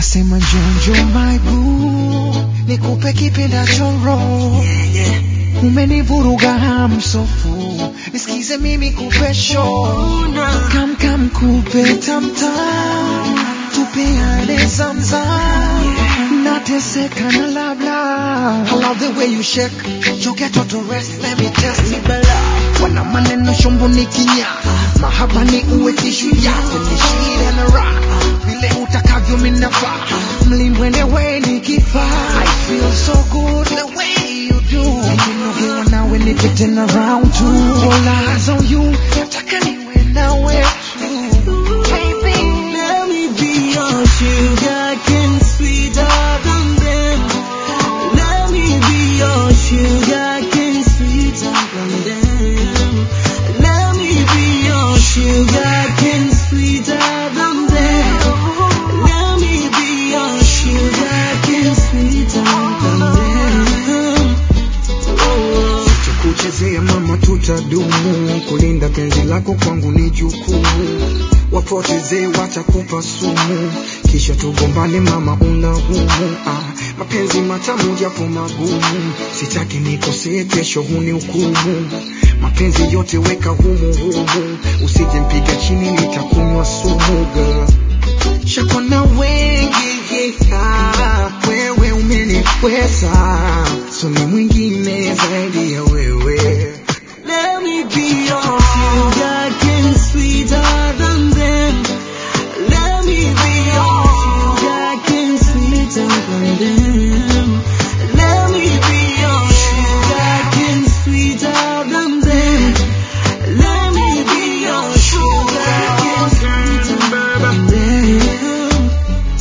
Nasema jonjo my boo, nikupe kipendacho roho umenivuruga hamsofu, nisikize mimi kupe show kam kam kupe tamtam, tupeane zamzam, nateseka na labla. I love the way you shake, you get out to rest, let me test me bala. Wana maneno shombo ni kinya, mahaba ni uwe tishu yako ni shida na raha, vile utakavyo minafaa, mlimbwende we ni kifaa. I feel so good the way you do, nikinogewa nawe nipe tena round two. All eyes on you, nataka niwe nawe tu. Baby, Let me be your sugar cane sweeter than them. Let me be your sugar cane sweeter than them. Let me be your sugar cane sweeter than them. Let me be your sugar cane sweeter than them. Oh. kuchezea mama, tutadumu kulinda penzi lako kwangu ni jukumu, wapotezee watakupa sumu, kisha tugombane mama, una humu ah, mapenzi matamu japo magumu, sitaki nikosee, kesho huni hukumu, mapenzi yote weka humu humu, usije mpiga chini, nitakunywa sumu girl. Shakona wengi ah, wewe umeniweza, so ni mwingine zaidi ya wewe. Let me be your sugar cane sweeter than them. Let me be your sugar cane sweeter than them. Let me be your sugar cane sweeter than them. Let me be your sugar cane sweeter than them.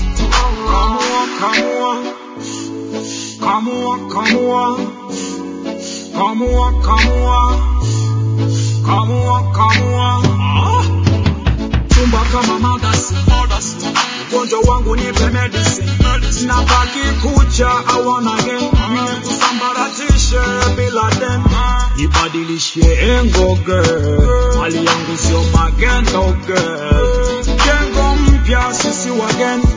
Come on, come on, come on, come on, come on, come on. Ah. Chumba kama magazine, ugonjwa wangu nipe medicine, nabaki kucha I wanna again, kusambaratishe bila dem, ibadilishe engo girl, mali yangu sio magendo girl, jengo mpya sisi wageni